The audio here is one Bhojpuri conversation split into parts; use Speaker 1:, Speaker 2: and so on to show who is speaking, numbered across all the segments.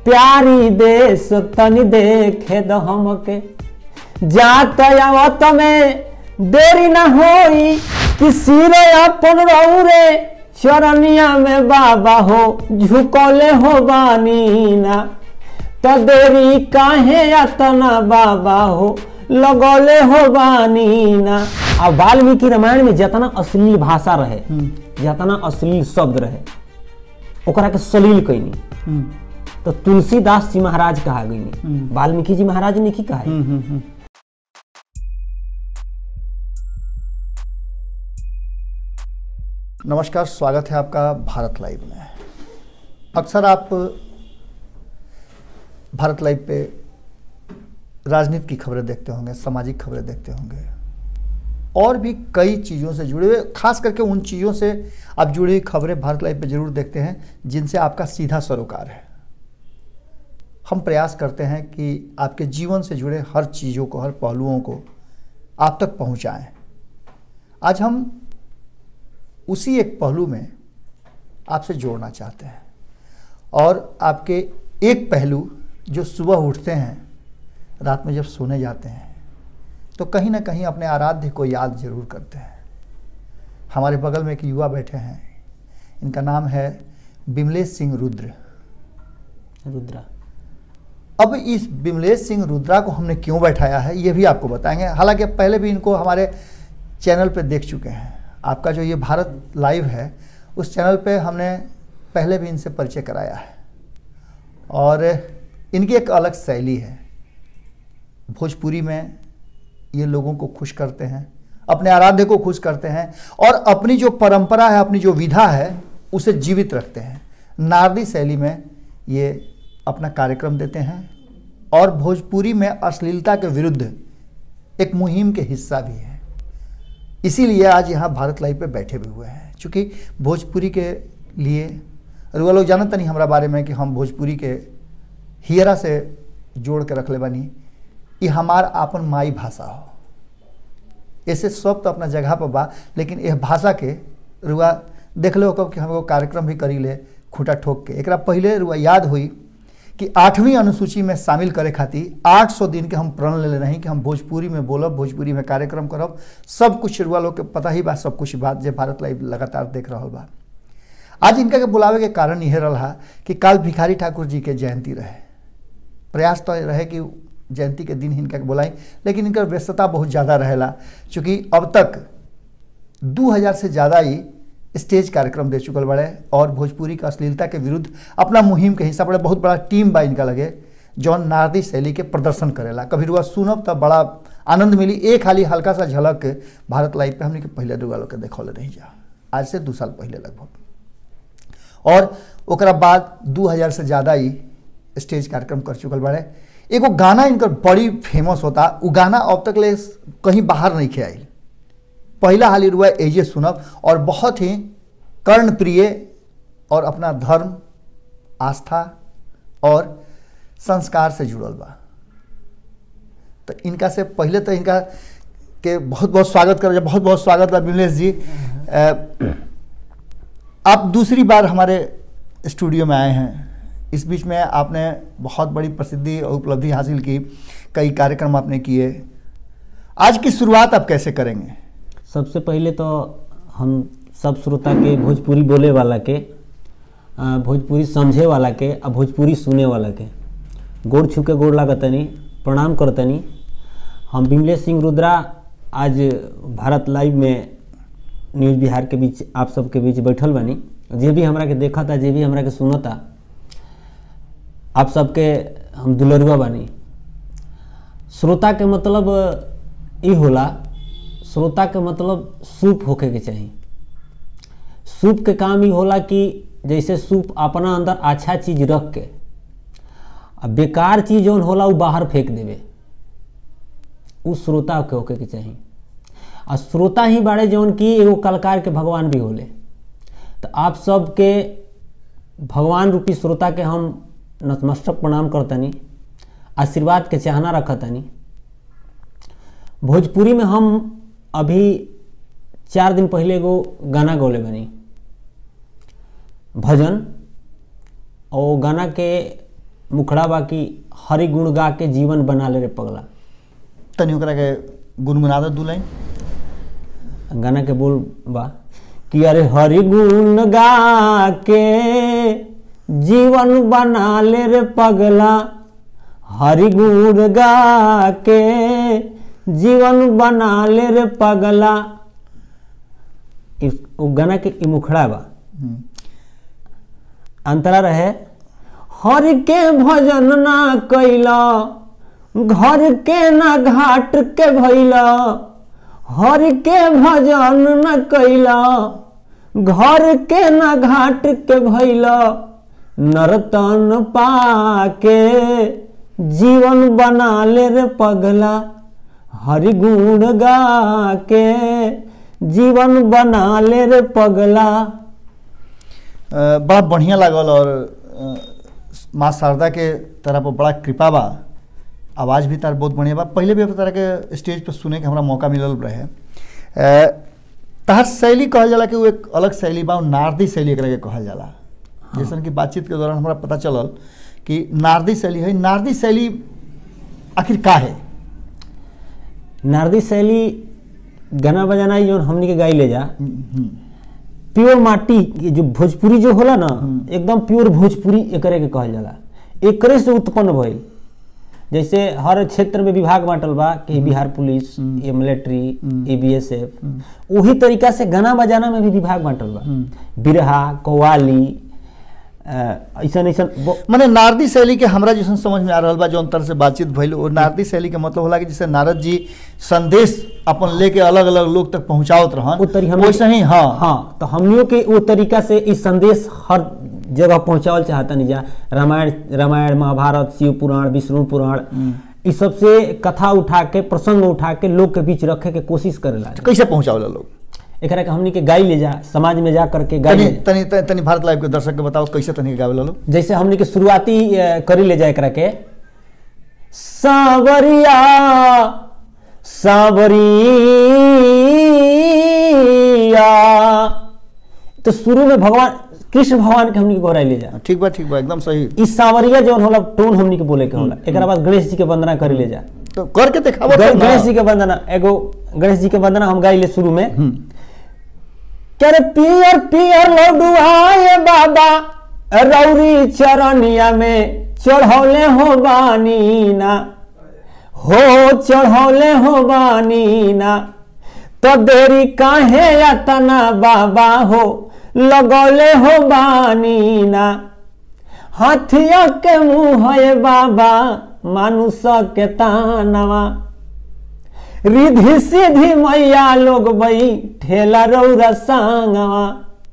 Speaker 1: प्यारी देश तनी देखे द हमके जात आवत में देरी न होई कि सिरे अपन रौरे चरनिया में बाबा हो झुकौले हो बानी ना तो देरी काहे अतना बाबा हो लगौले हो बानी ना आ वाल्मीकि रामायण में जितना अश्लील भाषा रहे जितना अश्लील शब्द रहे ओकरा के सलील कैनी
Speaker 2: हम्म,
Speaker 1: तो तुलसीदास जी महाराज कहा गई
Speaker 2: हम्म।
Speaker 1: वाल्मीकि जी महाराज ने की कहा है?
Speaker 2: हम्म, हम्म, हम्म। नमस्कार स्वागत है आपका भारत लाइव में अक्सर आप भारत लाइव पे राजनीति की खबरें देखते होंगे सामाजिक खबरें देखते होंगे और भी कई चीज़ों से जुड़े हुए खास करके उन चीज़ों से आप जुड़ी हुई खबरें भारत लाइव पे जरूर देखते हैं जिनसे आपका सीधा सरोकार है हम प्रयास करते हैं कि आपके जीवन से जुड़े हर चीज़ों को हर पहलुओं को आप तक पहुंचाएं आज हम उसी एक पहलू में आपसे जोड़ना चाहते हैं और आपके एक पहलू जो सुबह उठते हैं रात में जब सोने जाते हैं तो कहीं ना कहीं अपने आराध्य को याद जरूर करते हैं हमारे बगल में एक युवा बैठे हैं इनका नाम है बिमलेश सिंह रुद्र
Speaker 1: रुद्रा
Speaker 2: अब इस बिमलेश सिंह रुद्रा को हमने क्यों बैठाया है ये भी आपको बताएंगे हालांकि पहले भी इनको हमारे चैनल पे देख चुके हैं आपका जो ये भारत लाइव है उस चैनल पे हमने पहले भी इनसे परिचय कराया है और इनकी एक अलग शैली है भोजपुरी में ये लोगों को खुश करते हैं अपने आराध्य को खुश करते हैं और अपनी जो परंपरा है अपनी जो विधा है उसे जीवित रखते हैं नारदी शैली में ये अपना कार्यक्रम देते हैं और भोजपुरी में अश्लीलता के विरुद्ध एक मुहिम के हिस्सा भी है इसीलिए आज यहाँ भारत लाइव पे बैठे भी हुए हैं क्योंकि भोजपुरी के लिए और वो लोग जानत नहीं हमारा बारे में कि हम भोजपुरी के हियरा से जोड़ के रखले बानी ये हमार आपन माई भाषा हो ऐसे सब तो अपना जगह पर बा लेकिन यह भाषा के रुआ देख लो कब कि हम एगो कार्यक्रम भी करी ले खूटा ठोक के एकरा पहले रुआ याद हुई कि आठवीं अनुसूची में शामिल करे खातिर 800 दिन के हम प्रण ले रही कि हम भोजपुरी में बोलब भोजपुरी में कार्यक्रम करब सब कुछ रुआ लोग के पता ही बा सब कुछ बात जे भारत लाइव लगातार देख रहा बा आज इनका के बुलावे के कारण यह रहा कि काल भिखारी ठाकुर जी के जयंती रहे प्रयास तो रहे कि जयंती के दिन इनका के बुलाई लेकिन इनकर व्यस्तता बहुत ज़्यादा रहेला चूँकि अब तक 2000 से ज़्यादा ही स्टेज कार्यक्रम दे चुकल बड़े और भोजपुरी का अश्लीलता के विरुद्ध अपना मुहिम के हिस्सा बड़े बहुत बड़ा टीम बा इनका लगे जौन नारदी शैली के प्रदर्शन करेला कभी रुआ सुनब तब बड़ा आनंद मिली एक हाली हल्का सा झलक भारत लाइव पे हमने के पहले रुआ लोग के देखौले रही जा आज से दू साल पहले लगभग और ओकरा बाद 2000 से ज़्यादा ही स्टेज कार्यक्रम कर चुकल बड़े एगो गाना इनकर बड़ी फेमस होता उ गाना अब तक ले कहीं बाहर नहीं खे आइल पहला हाली रुआ एजे सुनब और बहुत ही कर्ण प्रिय और अपना धर्म आस्था और संस्कार से जुड़ल बा तो इनका से पहले तो इनका के बहुत बहुत स्वागत कर बहुत बहुत स्वागत बा बिमलेश जी अ, आप दूसरी बार हमारे स्टूडियो में आए हैं इस बीच में आपने बहुत बड़ी प्रसिद्धि और उपलब्धि हासिल की कई कार्यक्रम आपने किए आज की शुरुआत आप कैसे करेंगे
Speaker 1: सबसे पहले तो हम सब श्रोता के भोजपुरी बोले वाला के आ, भोजपुरी समझे वाला के आ भोजपुरी सुने वाला के गोड़ छू के गोड़ लागतनी प्रणाम करतनी हम बिमलेश सिंह रुद्रा आज भारत लाइव में न्यूज़ बिहार के बीच आप सबके बीच बैठल बनी जे भी हमरा के देखा था जे भी हमरा के सुनता आप सबके हम दुलरुआ बानी श्रोता के मतलब ई होला श्रोता के मतलब सूप होके के चाही सूप के काम ई होला कि जैसे सूप अपना अंदर अच्छा चीज रख के आ बेकार चीज जौन होला उ बाहर फेंक देवे उ श्रोता के होके के चाही आ श्रोता ही बाड़े जौन की एगो कलकार के भगवान भी होले तो आप सबके भगवान रूपी श्रोता के हम नतमस्तक प्रणाम करतनी आशीर्वाद के चाहना रखतनी भोजपुरी में हम अभी चार दिन पहले एगो गाना गौले बनी भजन और गाना के मुखड़ा बा कि हरि गुण गा के जीवन बना ले रे पगला
Speaker 2: तनी ओकरा के गुनगुना दो दू लाइन
Speaker 1: गाना के बोल बा कि अरे हरि गुण गा के जीवन बना ले रे पगला हरि गुण गा के जीवन बना ले रे पगला इस वो गाना के ई मुखड़ा बा
Speaker 2: हम्म,
Speaker 1: अंतरा रहे हर के भजन ना कैला घर के ना घाट के भैला हर के भजन न कैला घर के ना घाट के भैला नरतन पाके जीवन बना ले रे पगला हरि गुण गा के जीवन बना ले रे पगला
Speaker 2: अ, बड़ा बढ़िया लागल और अ, माँ शारदा के तरह पर बड़ा कृपा बा आवाज़ भी तार बहुत बढ़िया बा पहले भी तरह के स्टेज पर सुने के हमरा मौका मिलल रहे अ, तहर शैली कहल जाला कि वो एक अलग शैली बा और नारदी शैली एकरा के कहल जाला जैसन कि बातचीत के दौरान हमरा पता चलल कि नारदी शैली है नारदी शैली आखिर का है
Speaker 1: नारदी शैली गाना बजाना ही जौन हमनी के गाई ले जा
Speaker 2: हम्म,
Speaker 1: प्योर माटी ये जो भोजपुरी जो होला ना
Speaker 2: हम्म।
Speaker 1: एकदम प्योर भोजपुरी एकरे के कहल जाला एकरे से उत्पन्न भइल जैसे हर क्षेत्र में विभाग बांटल बा कि बिहार पुलिस
Speaker 2: हम्म।
Speaker 1: ये मिलिट्री
Speaker 2: हम्म।
Speaker 1: ये बीएसएफ वही तरीका से गाना बजाना में भी विभाग बांटल बा
Speaker 2: हम्म।
Speaker 1: बिरहा कव्वाली ऐसा ऐसा
Speaker 2: माने नारदी शैली के हमरा जैसन समझ में आ रहल बा जो अंतर से बातचीत भइल वो नारदी शैली के मतलब होला कि जैसे नारद जी संदेश अपन लेके अलग अलग लोग तक पहुंचावत रहन
Speaker 1: वो तरी हम
Speaker 2: वैसे ही हाँ
Speaker 1: हाँ तो हमनियों के वो तरीका से इस संदेश हर जगह पहुंचावल चाहता नहीं जा रामायण रामायण महाभारत शिव पुराण विष्णु पुराण
Speaker 2: हम्म।
Speaker 1: इस सब से कथा उठा के प्रसंग उठा के लोग के बीच रखे के कोशिश करेला
Speaker 2: कैसे पहुंचावला लोग
Speaker 1: एकरा के हमनी के गाई ले जा समाज में जा करके गाई
Speaker 2: तनी
Speaker 1: ले जा।
Speaker 2: तनी तनी, तनी भारत लाइव के दर्शक के बताओ कैसे तनी गावेला लोग
Speaker 1: जैसे हमनी के शुरुआती अ, करी ले जाए एकरा के सावरिया सावरिया तो शुरू में भगवान कृष्ण भगवान के हमनी के गोराई ले जा
Speaker 2: ठीक बा ठीक बा एकदम सही
Speaker 1: इस सावरिया जौन होला टोन हमनी के बोले के होला एकरा बाद गणेश जी के वंदना करी ले जा
Speaker 2: तो करके दिखावो
Speaker 1: गण-
Speaker 2: तब ना।
Speaker 1: गणेश जी के वंदना एगो गणेश जी के वंदना हम गाई ले शुरू में
Speaker 2: हम्म,
Speaker 1: करे पियर पियर लडुआए बाबा रौरी चरनिया में चढ़ौले हो बानी ना हो चढ़ौले हो बानी ना तो देरी काहे यातना बाबा हो लगौले हो बानी ना हाथिया के मुँह है बाबा मानुष के तानवा रिधि सिधि मैया लोग बई ठेला रौरा सांगवा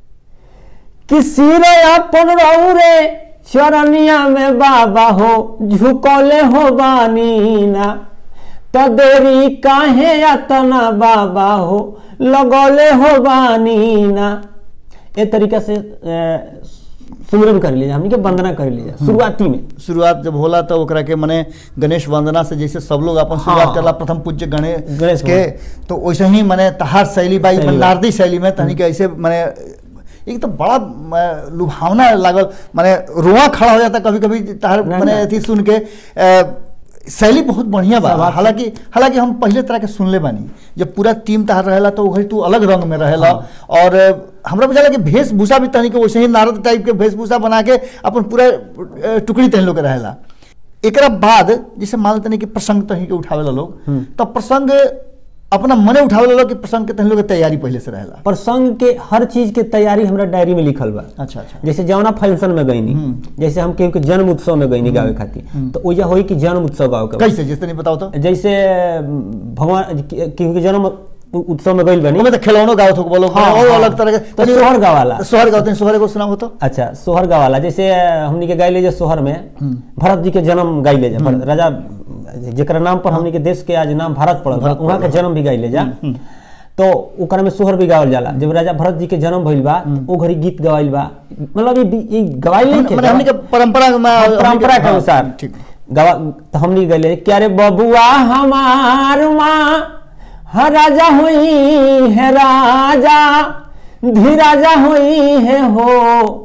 Speaker 1: किसी रे अपन रौरे चरनिया में बाबा हो झुकौले हो बानी ना तो देरी काहे अतना बाबा हो लगौले हो बानी ना ए तरीका से अ, सुमिरन कर लीजिए हमनी के वंदना कर लीजिए शुरुआती में
Speaker 2: शुरुआत जब होला तो ओकरा के मने गणेश वंदना से जैसे सब लोग अपन शुरुआत
Speaker 1: हाँ।
Speaker 2: करला प्रथम पूज्य गणेश
Speaker 1: गणेश
Speaker 2: के तो वैसे ही मने तहार शैली बाई
Speaker 1: शैली
Speaker 2: मने
Speaker 1: बा।
Speaker 2: नारदी शैली में तनी के ऐसे मने एक तो बड़ा म, लुभावना लागल माने रोआ खड़ा हो जाता कभी कभी तहार
Speaker 1: ना,
Speaker 2: मने
Speaker 1: ना।
Speaker 2: अथी सुन के अ, शैली बहुत बढ़िया बा
Speaker 1: स्वाभाविक।
Speaker 2: हालांकि हालांकि हम पहले तरह के सुनले बानी जब पूरा टीम तहार रहेला तो वही तू अलग रंग में रहेला और अ, हमरा बुझाला कि वेशभूषा भी तनी के वैसे ही नारद टाइप के वेशभूषा बना के अपन पूरा अ, टुकड़ी तहन लोग के रहेला एकरा बाद जैसे मान तनी कि प्रसंग तही के उठावेला लोग
Speaker 1: हम्म।
Speaker 2: तब प्रसंग अपना मने उठावेला लोग कि प्रसंग के तहन लोग के तैयारी पहले से रहेला
Speaker 1: प्रसंग के हर चीज के तैयारी हमरा डायरी में लिखल बा
Speaker 2: अच्छा अच्छा
Speaker 1: जैसे जौना फंक्शन में गईनी
Speaker 2: हम्म।
Speaker 1: जैसे हम केहू के जन्म उत्सव में गईनी गावे खातिर
Speaker 2: हम्म।
Speaker 1: तो ओजा होई कि जन्म उत्सव गावे के बा।
Speaker 2: कैसे जैसे नहीं बताओ तो
Speaker 1: जैसे भगवान केहू के जन्म उत्सव में गईल बनी
Speaker 2: ओमे तो खिलौनो गावत हो बोलो
Speaker 1: हाँ,
Speaker 2: और
Speaker 1: हाँ।
Speaker 2: अलग तरह के
Speaker 1: तो सोहर गावाला।
Speaker 2: सोहर गावते हैं सोहर को सुनाओ तो
Speaker 1: अच्छा सोहर गावाला जैसे हमनी के गाई ले जा सोहर में भरत जी के जन्म गाई ले जा भरत- राजा जेकरा नाम पर हमनी के देश के आज नाम भारत पड़ल बा, वहाँ के जन्म भी गाई ले जा तो ओकरा में सोहर भी गावल जाला जब राजा भरत जी के जन्म भइल बा ओ घड़ी गीत गवाइल बा मतलब ई ई गवाइल नहीं
Speaker 2: मैंने हमने के परंपरा में
Speaker 1: हाँ, परंपरा के
Speaker 2: हाँ,
Speaker 1: अनुसार
Speaker 2: ठीक
Speaker 1: गवा तो हमनी गले क्या रे बबुआ हमार माँ हर राजा हुई है राजा धी राजा हुई है हो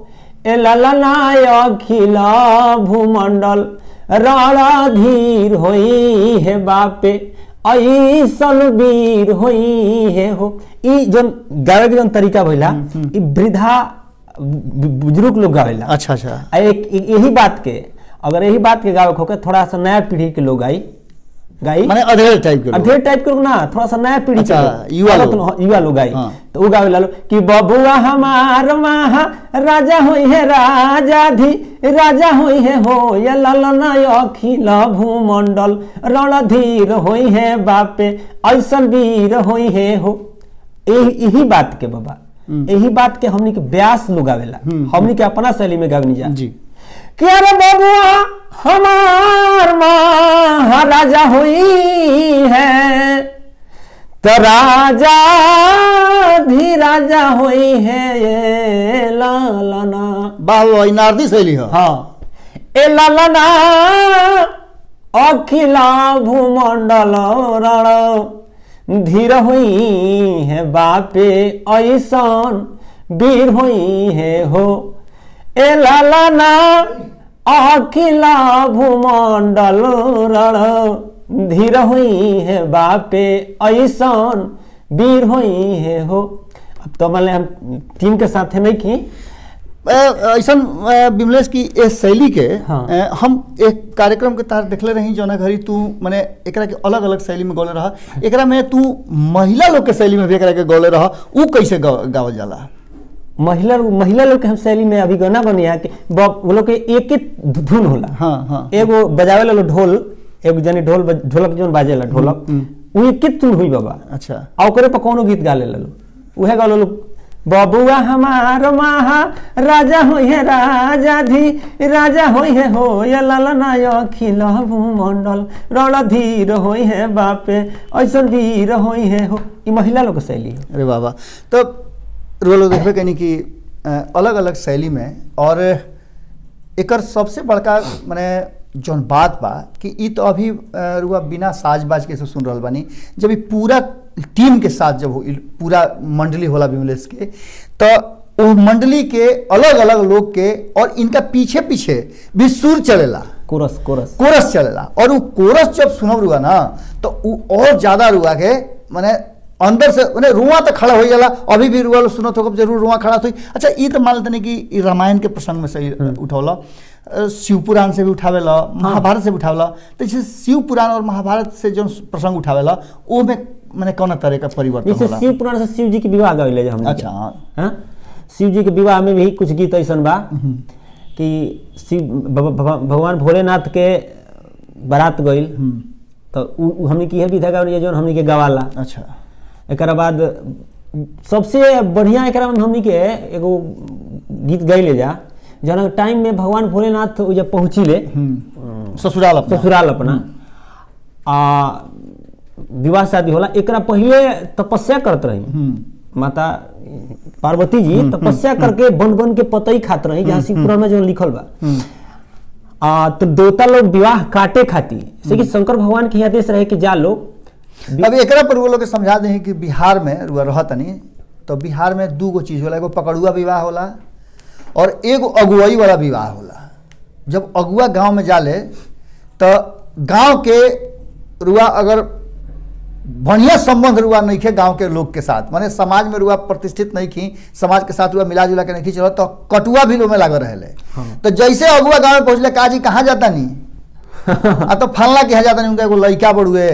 Speaker 1: ए ललनाय अखिल भूमंडल रणधीर होई है बापे ऐसन वीर होई है हो ई जन गावे के जन तरीका भइला ई वृद्धा बु- बुजुर्ग लोग गावेला
Speaker 2: अच्छा अच्छा
Speaker 1: आ एक एक- यही बात के अगर यही बात के गावे होके थोड़ा सा नया पीढ़ी के लोग आई गाई
Speaker 2: माने अधेड़ टाइप के लोग।
Speaker 1: ढेर टाइप के ना थोड़ा सा नया पीढ़ी के
Speaker 2: अच्छा,
Speaker 1: लोग,
Speaker 2: युवा
Speaker 1: अलग
Speaker 2: लोग।
Speaker 1: युवा लोग आई
Speaker 2: हाँ।
Speaker 1: तो वो गावे लालो कि बबुआ हमार महा राजा होई है राजा धी राजा होई है हो ये ललना अखिल भूमंडल रणधीर होई है बापे ऐसन वीर होई है हो यही यही बात के बाबा यही बात के हमनी के ब्यास लोग गावेला हमनी के अपना शैली में गावनी जा
Speaker 2: जी
Speaker 1: कि अरे बबुआ हमार महाराजा हुई है तो राजा भी राजा हुई है ये लालना
Speaker 2: वाह वाह नारदी शैली है
Speaker 1: हाँ ए लालना अखिला भूमंडल रण धीर हुई है बापे ऐसन वीर हुई है हो ए लालना अखिला भूमंडल रण धीर हुई है बापे ऐसन वीर हुई है हो अब तो मान हम टीम के साथ नहीं की
Speaker 2: ऐसा विमलेश की ए शैली के
Speaker 1: हाँ।
Speaker 2: अ, हम एक कार्यक्रम के तहत देखले रही जौना घड़ी तू माने एकरा के अलग अलग शैली में गौले रहा एकरा में तू महिला लोग के शैली में भी एकरा के गौले रहा ऊ कैसे गा- गावल जाला
Speaker 1: महिला महिला लोग के हम शैली में अभी गाना बनिया कि ब- वो लोग के एक ही धुन होला
Speaker 2: हाँ हाँ
Speaker 1: एगो बजावे ला ढोल एगो जनी ढोल बज- ढोलक जोन बाजेला ढोलक उ एक ही धुन हुई बाबा
Speaker 2: अच्छा
Speaker 1: आ ओकरे पर कोनो गीत गा ले लो उहे गा लो बबुआ हमार महा राजा होई है राजा धी राजा होई है हो या लालना अखिल भूमंडल रणधीर होई है बापे ऐसन वीर होई है हो ई महिला लोग के शैली है
Speaker 2: अरे बाबा तो रुआ लोग देखबे कनी कि अलग अलग शैली में और एकर सबसे बड़का माने जौन बात बा कि ई तो अभी अ, रुआ बिना साज बाज के से सुन रहल बानी जब ई पूरा टीम के साथ जब हो ई पूरा मंडली होला विमलेश के तो वो मंडली के अलग अलग लोग के और इनका पीछे पीछे भी सुर चलेला
Speaker 1: कोरस कोरस
Speaker 2: कोरस चलेला और वो कोरस जब सुनब रुआ ना तो वो और ज्यादा रुआ के माने अंदर से माने रुआ तो खड़ा हो जाला अभी भी रुआ लोग सुनत होगा जरूर रुआ खड़ा हुई अच्छा ई तो मान लेते कि ई रामायण के प्रसंग में से उठौला अ, शिव पुराण से भी उठावेला महाभारत से भी उठावेला तो जैसे शिव पुराण और महाभारत से जो प्रसंग उठावेला वो में माने कौन तरह का परिवर्तन
Speaker 1: जैसे
Speaker 2: होला
Speaker 1: शिव पुराण से शिव जी के विवाह गाविले हमने
Speaker 2: अच्छा हाँ।
Speaker 1: हाँ शिव जी के विवाह में भी कुछ गीत ऐसा बा कि शिव भग- भग- भगवान भोलेनाथ के बारात गईल तो उ उ हमने की है विधा गावली जो हमने के गवाला
Speaker 2: अच्छा
Speaker 1: एक बाद सबसे बढ़िया एक में हमने के एगो गीत गैले जा जौन टाइम में भगवान भोलेनाथ उ जब पहुँचिले
Speaker 2: हम्म। ससुराल अपना
Speaker 1: ससुराल अपना आ विवाह शादी होला एकरा पहले तपस्या करत रही
Speaker 2: हम्म।
Speaker 1: माता पार्वती जी तपस्या करके बन बन के पतई खात रही जहाँ शिव पुराण में जो लिखल बा
Speaker 2: हम्म।
Speaker 1: आ तो देवता लोग विवाह काटे खाती जैसे कि शंकर भगवान के आदेश रहे कि जा लोग
Speaker 2: अब एकरा पर वो लोग के समझा दें कि बिहार में रुआ रह तनी तो बिहार में दू गो चीज होला एगो पकड़ुआ विवाह होला और एगो अगुवाई वाला विवाह होला जब अगुआ गांव में जाले तो गांव के रुआ अगर बढ़िया संबंध रुआ नहीं खे गांव के लोग के साथ माने समाज में रुआ प्रतिष्ठित नहीं खी समाज के साथ रुआ मिला जुला के नहीं खी चलो तो कटुआ भी लोग में लागल रहे
Speaker 1: हाँ।
Speaker 2: तो जैसे अगुआ गांव में पहुंचले काजी कहाँ जाता नहीं आ तो फलना के यहाँ जाता नहीं उनका एगो लड़का बड़ुए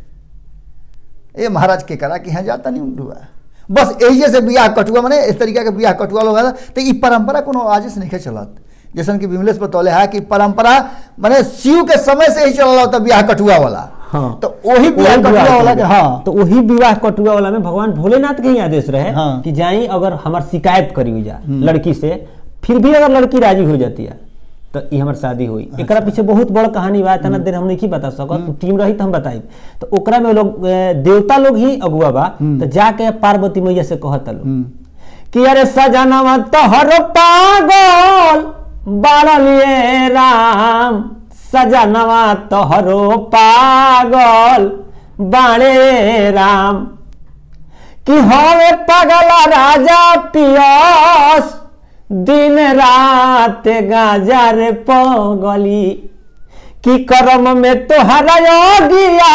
Speaker 2: ए महाराज के करा कि यहाँ जाता नहीं उठुआ बस यही जैसे बियाह कटुआ मने इस तरीका के बियाह कटुआ लोग आता तो ई परंपरा कोनो आज से नहीं चलत जैसन कि विमलेश बतौले है कि परंपरा माने शिव के समय से ही चल होता बियाह कटुआ वाला
Speaker 1: हाँ
Speaker 2: तो वही बियाह
Speaker 1: वही
Speaker 2: कटुआ वाला के
Speaker 1: कटुआ।
Speaker 2: हाँ
Speaker 1: तो वही विवाह कटुआ वाला में भगवान भोलेनाथ के ही आदेश रहे
Speaker 2: हाँ।
Speaker 1: कि जाई अगर हमार शिकायत करी हो जा लड़की से फिर भी अगर लड़की राजी हो जाती है तो ये हमार शादी हुई एकरा पीछे बहुत बड़ कहानी बा इतना देर हम नहीं बता सकत टीम रही तो हम बताई तो ओकरा में लोग ए, देवता लोग ही अगुआ बा तो जाके पार्वती मैया से कहता लोग
Speaker 2: हम्म।
Speaker 1: कि अरे सजनवा तोहर पागल बाड़लिए राम सजनवा तोहरो पागल बाणे राम कि हवे पगला राजा पियस दिन रात गाजा रे पगली कि कर्म में तोहरा योगिया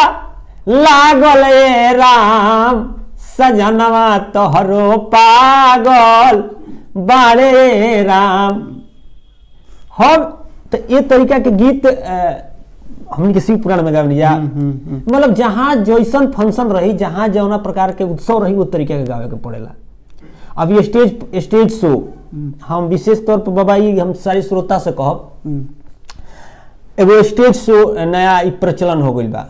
Speaker 1: लागल ए राम सजनवा तोहरो पागल बारे राम हम तो ये तरीका के गीत अ, हमनी के शिव पुराण में गावनी जा मतलब जहाँ जैसन फंक्शन रही जहाँ जौना प्रकार के उत्सव रही वो तरीका के गावे के पड़ेला अब ये स्टेज स्टेज शो हम विशेष तौर पर बाबा ई हम सारे श्रोता से कहब एगो स्टेज शो नया ई प्रचलन हो गइल बा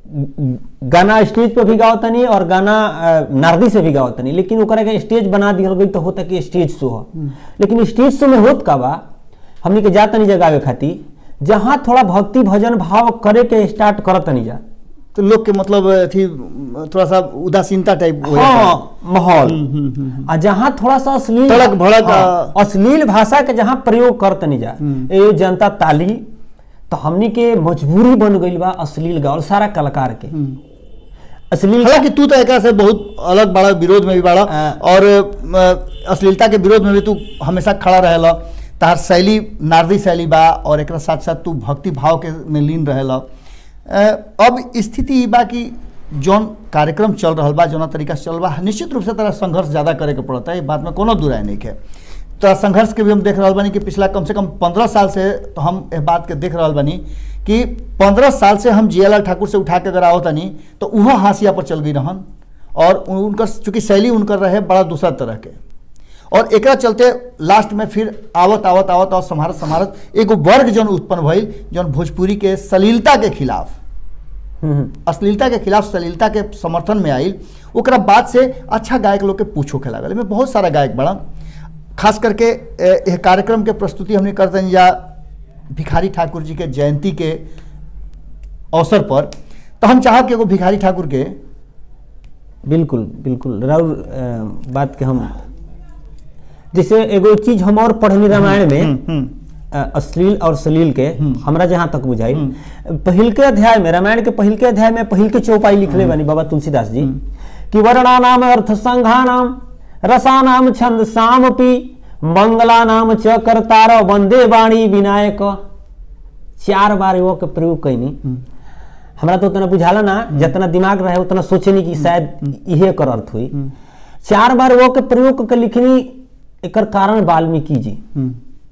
Speaker 1: गाना स्टेज पे भी गावत तनी और गाना अ, नारदी से भी गावत तनी लेकिन ओकरा के स्टेज बना दिहल गई तो होता कि स्टेज शो ह लेकिन स्टेज शो में होत का बा हमनी के जा तनी जगावे खातिर जहाँ थोड़ा भक्ति भजन भाव करे के स्टार्ट करत तनी जा
Speaker 2: तो लोग के मतलब अथी थोड़ा सा उदासीनता टाइप हो जाता है।
Speaker 1: हाँ माहौल आ जहाँ थोड़ा सा अश्लील
Speaker 2: तड़क भड़क,
Speaker 1: हाँ,
Speaker 2: आ-
Speaker 1: अश्लील भाषा के जहाँ प्रयोग करत नहीं जा ए जनता ताली तो हमनी के मजबूरी बन गई बा अश्लील गावल सारा कलाकार के अश्लील
Speaker 2: हालांकि तू तो एक से बहुत अलग बड़ा विरोध में भी बड़ा
Speaker 1: हाँ।
Speaker 2: और अ, अश्लीलता के विरोध में भी तू हमेशा खड़ा रहेला तार शैली नारदी शैली बा और एक साथ साथ तू भक्ति भाव के में लीन रहेला अ, अब स्थिति ई बा कि जौन कार्यक्रम चल रहा बा जौना तरीका से चल बा निश्चित रूप से तोरा संघर्ष ज़्यादा करे के पड़ता है ई बात में कोनो दुराय नहीं है तो संघर्ष के भी हम देख रहा बानी कि पिछला कम से कम पंद्रह साल से तो हम इस बात के देख रहा बानी कि पंद्रह साल से हम जियालाल ठाकुर से उठा के अगर आओ तनी तो वह हाशिया पर चल गई रहन और उन- उनकर चूंकि शैली उनकर रहे बड़ा दूसरा तरह के और एकरा चलते लास्ट में फिर आवत आवत आवत और संभारत संभारत एगो वर्ग जौन उत्पन्न भइल जौन भोजपुरी के सलीलता के खिलाफ
Speaker 1: हम्म,
Speaker 2: अश्लीलता के खिलाफ सलीलता के समर्थन में आइल ओकरा बाद से अच्छा गायक लोग के पूछो के लागल एमे बहुत सारा गायक बड़ा खास करके ए, यह कार्यक्रम के प्रस्तुति हमने करते हैं या भिखारी ठाकुर जी के जयंती के अवसर पर तो हम चाहब कि एगो भिखारी ठाकुर के
Speaker 1: बिल्कुल बिल्कुल राउर अ, बात के हम जैसे एगो चीज हम और पढ़नी रामायण में
Speaker 2: हम्म, हम्म,
Speaker 1: अ, अश्लील और सलील के
Speaker 2: हम्म।
Speaker 1: हमरा जहाँ तक बुझाई पहिल के अध्याय में रामायण के पहिल के अध्याय में पहिल के चौपाई लिखले बानी बाबा तुलसीदास जी कि वर्णा नाम अर्थ संघा नाम रसा नाम छंद सामपि मंगला नाम च करतार वंदे वाणी विनायक चार बार वो के प्रयोग कैनी हमरा तो उतना बुझाला ना जितना दिमाग रहे उतना सोचनी कि शायद इहे कर अर्थ हुई चार बार वो के प्रयोग के लिखनी एकर कारण वाल्मीकि जी
Speaker 2: हम्म,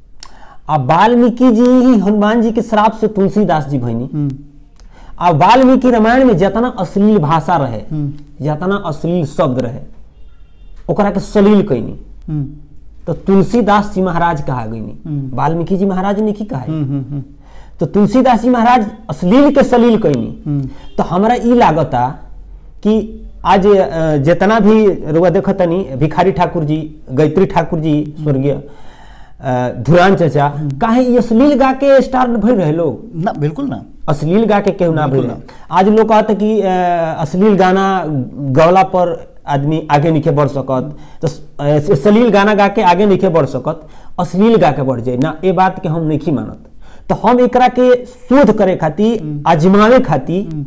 Speaker 1: आ वाल्मीकि जी ही हनुमान जी के श्राप से तुलसीदास जी भैनी
Speaker 2: हम्म,
Speaker 1: आ वाल्मीकि रामायण में जितना अश्लील भाषा रहे
Speaker 2: हम्म।
Speaker 1: जितना अश्लील शब्द रहे ओकरा के सलील कैनी
Speaker 2: हम्म,
Speaker 1: तो तुलसीदास जी महाराज कहा गईनी
Speaker 2: हम्म।
Speaker 1: वाल्मीकि जी महाराज ने की कहा
Speaker 2: हम्म, हम्म, हम्म,
Speaker 1: तो तुलसीदास जी महाराज अश्लील के सलील कैनी
Speaker 2: हम्म।
Speaker 1: तो हमरा ई लागता कि आज अ, जितना भी रुआ देखतनी भिखारी ठाकुर जी गायत्री ठाकुर जी स्वर्गीय अ, धुरान चचा काहे ई अश्लील गा के स्टार भइल रहे लोग
Speaker 2: ना बिल्कुल ना
Speaker 1: अश्लील गा के केहू ना
Speaker 2: बिल्कुल
Speaker 1: भइल आज लोग कहते कि अ, अश्लील गाना गवला पर आदमी आगे नहीं बढ़ सकत तो अ, अश्लील गाना गा के आगे नहीं बढ़ सकत अश्लील गा के बढ़ जाए ना ये बात के हम नहीं मानत तो हम एकरा के शोध करे खातिर आजमावे खातिर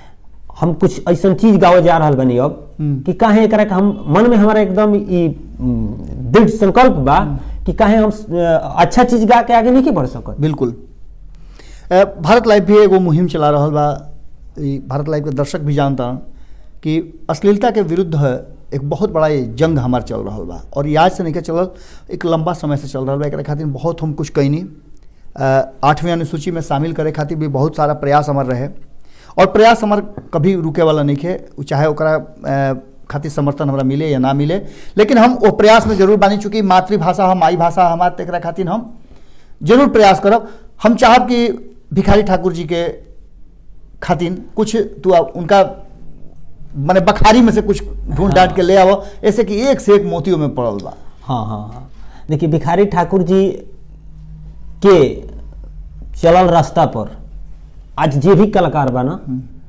Speaker 1: हम कुछ ऐसा चीज गावे जा रहल बनी अब
Speaker 2: हम्म।
Speaker 1: कि काहे एकरा के हम मन में हमारा एकदम ई उम, दृढ़ संकल्प बा कि काहे हम अ, अच्छा चीज गा के आगे नहीं बढ़ सकत
Speaker 2: बिल्कुल अ, भारत लाइव भी एगो मुहिम चला रहल बा ई भारत लाइव के दर्शक भी जानता कि अश्लीलता के विरुद्ध एक बहुत बड़ा ये जंग हमार चल रहा बा और ये आज से नहीं के चलल एक लंबा समय से चल रहा बा एकरा खातिर बहुत हम कुछ कैनी अ, आठवीं अनुसूची में शामिल करे खातिर भी बहुत सारा प्रयास हमार रहे और प्रयास हमार कभी रुके वाला नहीं है उ चाहे ओकरा अ, खातिर समर्थन हमरा मिले या ना मिले लेकिन हम वो प्रयास में जरूर बानी चूँकि मातृभाषा हम माई भाषा हमार तो एकरा खातिर हम जरूर प्रयास करब हम चाहब कि भिखारी ठाकुर जी के खातिन कुछ तू आ- उनका माने बखारी में से कुछ ढूंढ डांट के ले आवो ऐसे कि एक से एक मोतियों में पड़ल बा
Speaker 1: हाँ हाँ हाँ देखिए भिखारी ठाकुर जी के चलल रास्ता पर आज जे भी कलाकार बा ना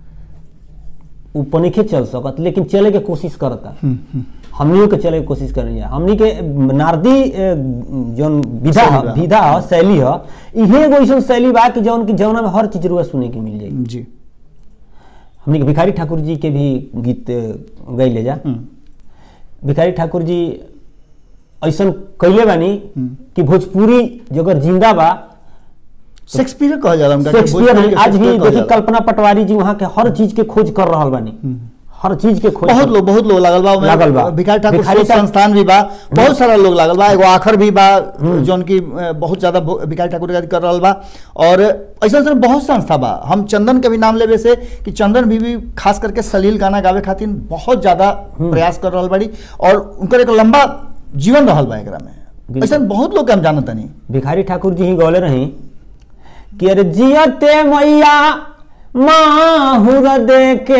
Speaker 1: उ पनिखे चल सकत लेकिन चले के कोशिश करता हमनियों के चले के कोशिश करनी है हमनी के नारदी ए, जौन विधा
Speaker 2: शैली
Speaker 1: ह,
Speaker 2: बा।
Speaker 1: विधा ह, शैली ह इहे एगो ऐसन शैली बा कि जौन की जौना में हर चीज रुआ सुने के मिल जाई
Speaker 2: जी
Speaker 1: हमनी के भिखारी ठाकुर जी के भी गीत गई ले जा
Speaker 2: हम्म,
Speaker 1: भिखारी ठाकुर जी ऐसा कैले बानी कि भोजपुरी जो अगर जिंदा बा
Speaker 2: शेक्सपियर कहा जाला उनका कि
Speaker 1: शेक्सपियर
Speaker 2: भोजपुरी
Speaker 1: नहीं
Speaker 2: के
Speaker 1: आज भी
Speaker 2: शेक्सपियर कहल
Speaker 1: देखिए
Speaker 2: जाला।
Speaker 1: कल्पना पटवारी जी वहाँ के हर चीज के खोज कर रहा बानी हर चीज के खोज
Speaker 2: बहुत
Speaker 1: कर-
Speaker 2: लोग बहुत लोग लागल बा ओमे
Speaker 1: लागल बा।
Speaker 2: भिखारी ठाकुर
Speaker 1: भिखारी
Speaker 2: शोध
Speaker 1: ठाकुर-
Speaker 2: संस्थान भी बा बहुत सारा लोग लागल बा एगो आखर भी बा जौन की अ, बहुत ज्यादा भो- भिखारी ठाकुर के कर रहल बा और ऐसा ऐसा बहुत संस्था बा हम चंदन के भी नाम लेवे से कि चंदन भी, भी खास करके सलील गाना गावे खातिर बहुत ज्यादा प्रयास कर रहल बाड़ी और उनकर एक लंबा जीवन रहल बा एकरा में
Speaker 1: बिल्कुल।
Speaker 2: ऐसा बहुत लोग के हम जानत नहीं
Speaker 1: भिखारी ठाकुर जी ही गौले रही कि अरे जियते मैया माहुर देके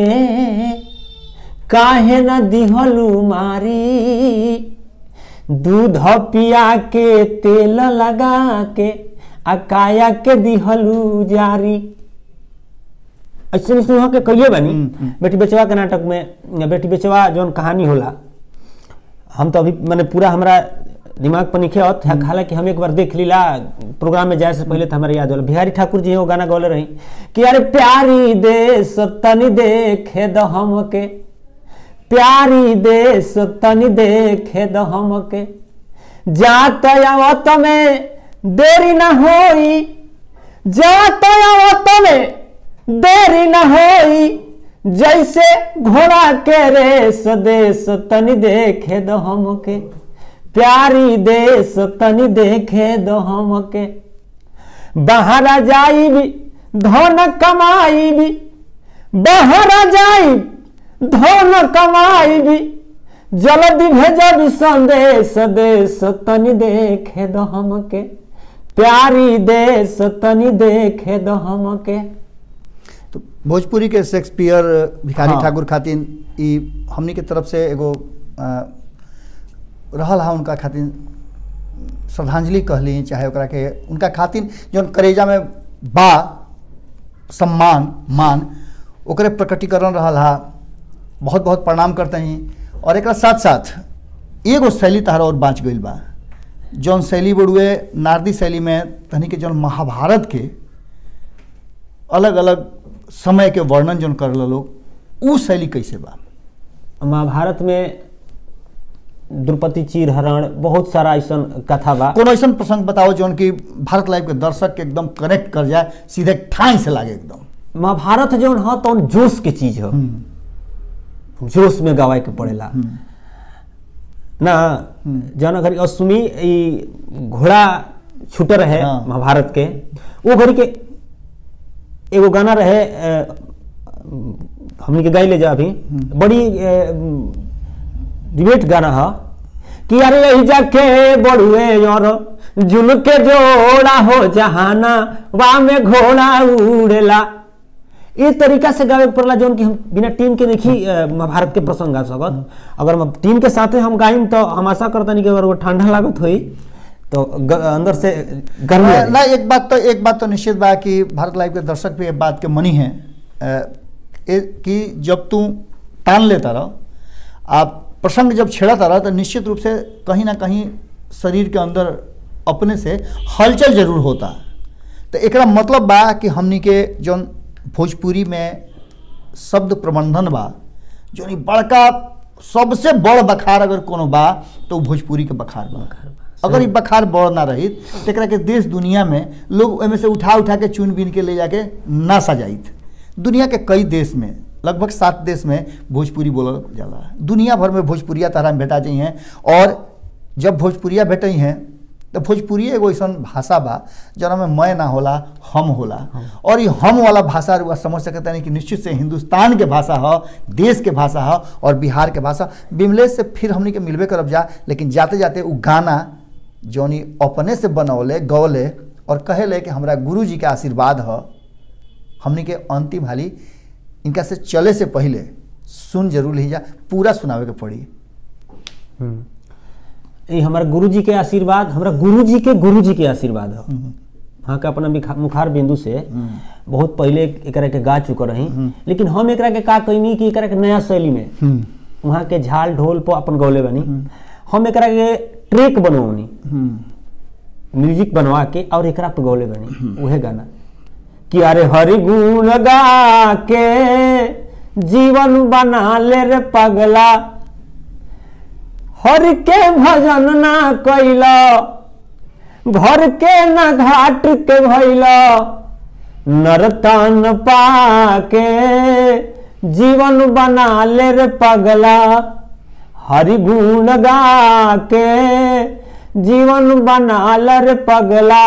Speaker 1: काहे न दिहलू मारी दूध पिया के तेल लगा के आ काया के दिहलू जारी ऐसे सुहा के कहिए बानी
Speaker 2: हम्म, हम्म।
Speaker 1: बेटी बेचवा के नाटक में बेटी बेचवा जौन कहानी होला हम तो अभी मैंने पूरा हमारा दिमाग पर निखे होत हालांकि हम एक बार देख लीला प्रोग्राम में जाए से पहले तो हमारे याद होला बिहारी ठाकुर जी वो गाना गौले रही कि अरे प्यारी देश तनी देखे द हमके प्यारी देश तनी देखे द हमके जात आवत में देरी न होई जात आवत में देरी न होई जैसे घोड़ा के रेस देश तनी देखे द हमके प्यारी देश तनी देखे द हमके बाहर जाई भी धन कमाई भी बाहर जाई धन कमाई भी जल्दी भेजब संदेश देश तनी देखे द हमके प्यारी देश तनी देखे द हमके
Speaker 2: तो भोजपुरी के शेक्सपियर भिखारी
Speaker 1: हाँ।
Speaker 2: ठाकुर खातिन ई हमनी के तरफ से एगो अ, रहल हा उनका खातिन श्रद्धांजलि कहली चाहे ओकरा के उनका खातिन जौन करेजा में बा सम्मान मान ओकरे प्रकटीकरण रहल हा बहुत बहुत प्रणाम करते हैं और एक साथ साथ एगो शैली तहरा और बाँच गई बा जौन शैली बड़ुए नारदी शैली में तनी के जौन महाभारत के अलग अलग समय के वर्णन जौन कर लोग उ शैली कैसे बा
Speaker 1: महाभारत में द्रौपदी चीर हरण बहुत सारा ऐसा कथा बा
Speaker 2: कोनो ऐसा प्रसंग बताओ जौन कि भारत लाइव के दर्शक के एकदम कनेक्ट कर जाए सीधे ठाई से लागे एकदम
Speaker 1: महाभारत जौन ह तौन जोश के चीज ह जोश में गवाए के पड़ेला ना जौन अगर अश्वमी ई घोड़ा छूट रहे
Speaker 2: हाँ।
Speaker 1: महाभारत के वो घड़ी के एगो गाना रहे अ, हमनी के गाई ले जा अभी बड़ी डिबेट गाना है कि अरे यही जाके बड़ुए और जुल के जोड़ा हो जहाना वा में घोड़ा उड़ेला ये तरीका से गावे के पड़ला जौन कि हम बिना टीम के नहीं अ, महाभारत के प्रसंग गा सकत अगर हम टीम के साथे हम गाइम तो हम आशा करतनी कि अगर वो ठंडा लागत होई तो ग, अंदर से गर्मी आ
Speaker 2: ना एक बात तो एक बात तो निश्चित बा कि भारत लाइव के दर्शक भी एक बात के मनी है अ, ए, कि जब तू टान लेता रह आप प्रसंग जब छेड़ता रह तो निश्चित रूप से कहीं ना कहीं शरीर के अंदर अपने से हलचल जरूर होता तो एकरा मतलब बा कि हमनी के जौन भोजपुरी में शब्द प्रबंधन बा जौन ई बड़का सबसे बड़ बखार अगर कोनो बा तो उ भोजपुरी के बखार बा अगर ई बखार बड़ ना रही तो एकरा के देश दुनिया में लोग एमे से उठा उठा के चुन बीन के ले जाके ना सजाइत दुनिया के कई देश में लगभग सात देश में भोजपुरी बोलल जाला दुनिया भर में भोजपुरिया तारा में भेटा जाइ हैं और जब भोजपुरिया भेटई हैं तो भोजपुरी एगो ऐसा भाषा बा जना में मैं ना होला हम होला और ये हम वाला भाषा रुआ समझ सकते हैं कि निश्चित से हिंदुस्तान के भाषा ह देश के भाषा ह और बिहार के भाषा बिमलेश से फिर हमनी के मिलबे करब जा लेकिन जाते जाते उ गाना जौनी अपने से बनौले गौले और कहेले कि हमरा गुरु जी के आशीर्वाद ह हमनी के अंतिम हाली इनका से चले से पहले सुन जरूर लीजा पूरा सुनावे के पड़ी
Speaker 1: ये हमारे गुरु जी के आशीर्वाद हमारा गुरु जी के गुरु जी के आशीर्वाद है हाँ के अपना बिखा- मुखार बिंदु से बहुत पहले एकरा के गा चुका रही लेकिन हम एकरा के का कहनी कि एकरा के नया शैली में वहाँ के झाल ढोल पर अपन गौले बनी हम एकरा के ट्रैक बनवनी म्यूजिक बनवा के और एकरा पे गौले बनी उहे गाना कि अरे हरि गुण गा के जीवन बना ले रे पगला हर के भजन ना कैल घर के न घाट के भैल नरतन पाके जीवन बना ले रे पगला हरि गुण गा के जीवन बना ले रे पगला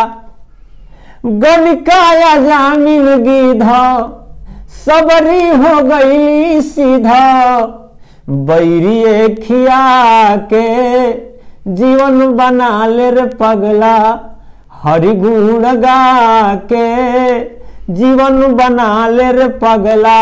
Speaker 1: गणिकाया जामिन गिध सबरी हो गई सीधा बैरिए खिया के जीवन बना ले रे पगला हरि गुण गा के जीवन बना ले रे पगला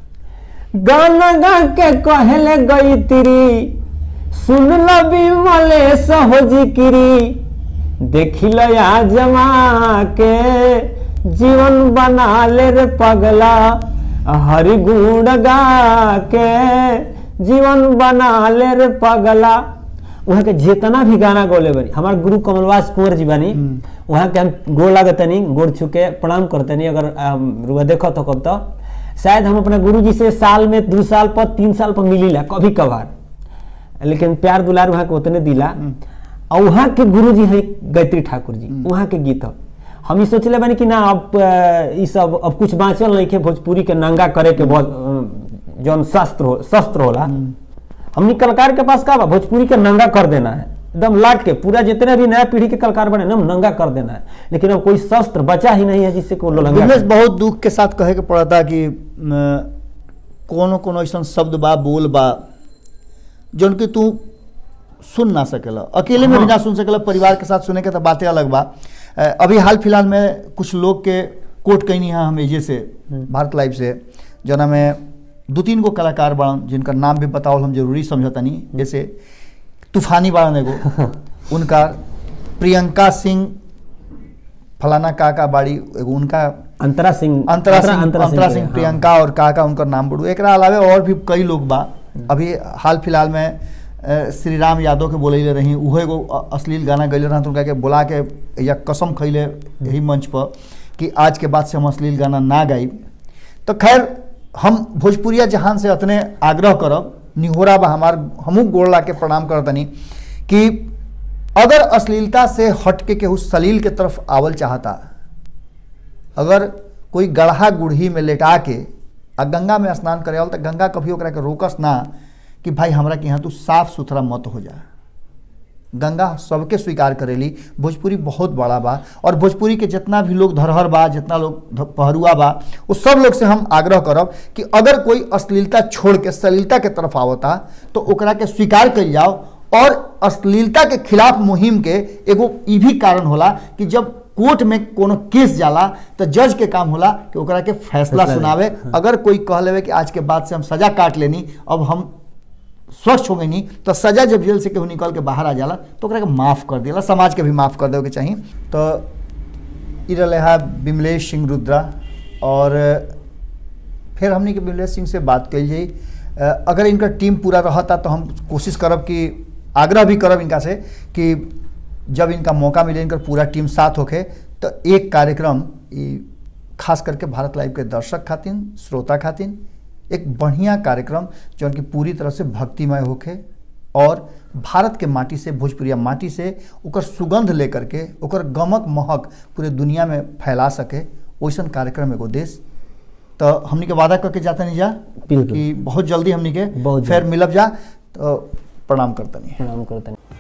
Speaker 1: गाना गा के कहले गई तिरी सुन लो विमलेश हो जिक्री देखिल जमा के जीवन बना ले रे पगला हरि गुण गा के जीवन बना ले रे पगला वहाँ के जितना भी गाना गौले बनी हमारे गुरु कमलवास कुंवर जी बनी वहाँ के हम गोड़ लागतनी गोड़ छुके प्रणाम करतनी अगर रुआ देखो तो कब तो शायद हम अपने गुरु जी से साल में दो साल पर तीन साल पर मिलीला कभी कभार लेकिन प्यार दुलार वहाँ के उतने दिला और वहाँ के गुरु जी हैं गायत्री ठाकुर जी वहाँ के गीत हम ये सोचले बनी कि ना अब ये सब अब कुछ बाँचल नहीं के भोजपुरी के नंगा करे के बहुत जौन शस्त्र हो शस्त्र होला हमनी कलाकार के पास का बा भोजपुरी के नंगा कर देना है एकदम लाट के पूरा जितने भी नया पीढ़ी के कलाकार बने ना नंगा कर देना है लेकिन अब कोई शस्त्र बचा ही नहीं है जिससे को
Speaker 2: बिजनेस बहुत दुख के साथ कहे के पड़ता कि कोनो कोनो ऐसा शब्द बा बोल बा जौन कि तू सुन ना सकेला अकेले में भी ना सुन सकेला परिवार के साथ सुने के तो बातें अलग बा अभी हाल फिलहाल में कुछ लोग के कोट कहीं यहाँ हम एजे से भारत लाइव से जना में दो तीन गो कलाकार बड़न जिनका नाम भी बताओ हम जरूरी समझतनी जैसे तूफानी बड़न एगो उनका प्रियंका सिंह फलाना काका बाड़ी एगो उनका
Speaker 1: अंतरा सिंह
Speaker 2: अंतरा सिंह अंतरा सिंह प्रियंका और काका उनका नाम बड़ू एक अलावे और भी कई लोग बा अभी हाल फिलहाल में श्री राम यादव के बोले रही उहो एगो अश्लील गाना गैले रहा उनका के बोला के या कसम खैले यही मंच पर कि आज के बाद से हम अश्लील गाना ना गाई तो खैर हम भोजपुरिया जहान से अतने आग्रह करब निहोरा बा हमार हमू गोड़ ला के प्रणाम करतनी कि अगर अश्लीलता से हट के केहू सलील के तरफ आवल चाहता अगर कोई गढ़ा गुढ़ी में लेटा के आ गंगा में स्नान करे तो गंगा कभी ओकरा के रोकस ना कि भाई हमरा के यहाँ तू साफ सुथरा मत हो जा गंगा सबके स्वीकार करेली भोजपुरी बहुत बड़ा बा और भोजपुरी के जितना भी लोग धरहर बा जितना लोग पहरुआ बा वो सब लोग से हम आग्रह करब कि अगर कोई अश्लीलता छोड़ के सलीलता के तरफ आवता तो ओकरा के स्वीकार कर जाओ और अश्लीलता के खिलाफ मुहिम के एगो ई भी कारण होला कि जब कोर्ट में कोनो केस जाला तो जज के काम होला कि ओकरा के फैसला सुनावे अगर कोई कह लेवे कि आज के बाद से हम सजा काट लेनी अब हम स्वच्छ हो गई नहीं तो सजा जब जेल से केहू निकल के बाहर आ जाला तो ओकरा के माफ़ कर दिला समाज के भी माफ़ कर देवे के चाहिए तो ई रहे है विमलेश सिंह रुद्रा और फिर हमने के विमलेश सिंह से बात कल जाई अगर इनका टीम पूरा रहता तो हम कोशिश करब कि आग्रह भी करब इनका से कि जब इनका मौका मिले इनका पूरा टीम साथ होके तो एक कार्यक्रम खास करके भारत लाइव के दर्शक खातिन श्रोता खातिन एक बढ़िया कार्यक्रम जो उनकी पूरी तरह से भक्तिमय होके और भारत के माटी से भोजपुरिया माटी से ओकर सुगंध लेकर के ओकर गमक महक पूरे दुनिया में फैला सके वैसन कार्यक्रम एगो देश तो हमनी के वादा करके जाता नहीं जा कि बहुत जल्दी हमनी के फिर मिलब जा तो प्रणाम करता नहीं
Speaker 1: प्रणाम करता नहीं